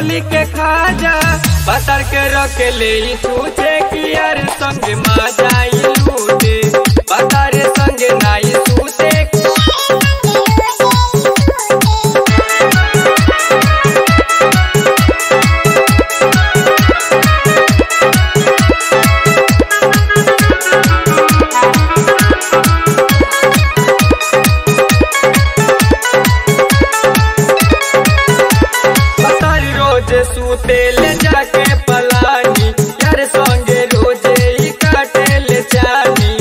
मूंगफली के खाजा बतर के रख ले ई छूछे कि यार संग मा जाई लूटे बतर संग नाई छूछे बतर रोज सूते ले जाके पलानी यार संगे रोजे ई काटे ले चानी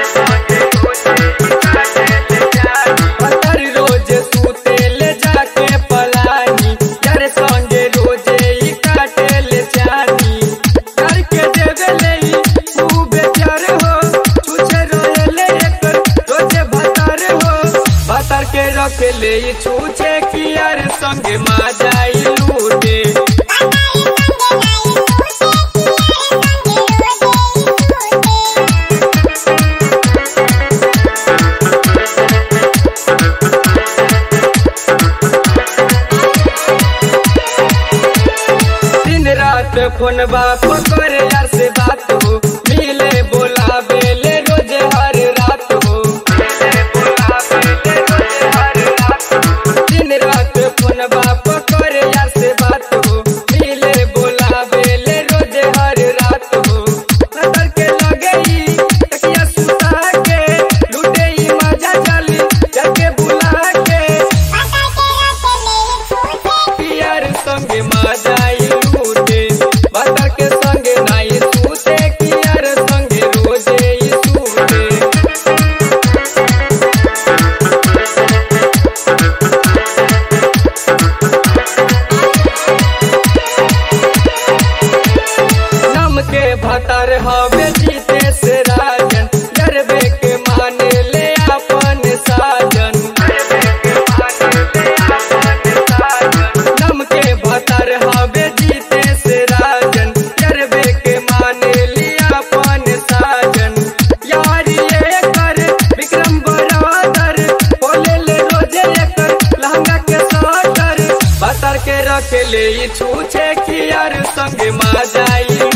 बतर रोज सूते ले जाके पलानी यार संगे रोजे ई काटे ले चानी कर के देवे ले ई तू बेचार हो छुछे रोए ले एकर रोजे भतर हो भतर के रख ले ई छुछे कि यार संगे मा जाई लूटे दिन रात फोन बाप करे यार से बात हो मिले बोलावे ले रोज हर रात हो दिन रात फोन बाप करे यार से बात हो मिले बोलावे ले रोज हर रात हो नजर के लगे ई तकिया सुता के लूटे ई मजा चली जाके बुला के यार संगे माजाई लूटे बता के संगे नाई सूते कि यार संगे रोजे ई सूते नम के भतर हवे जीते से राजन गरबे के माने ले अपन साजन नम के भतर हवे जीते से राजन गरबे के माने ले अपन साजन यार ये कर विक्रम बरादर बोले ले रोजे एकर लहंगा के साटर बतर के रख ले ई छूछे कि यार संग मा जाई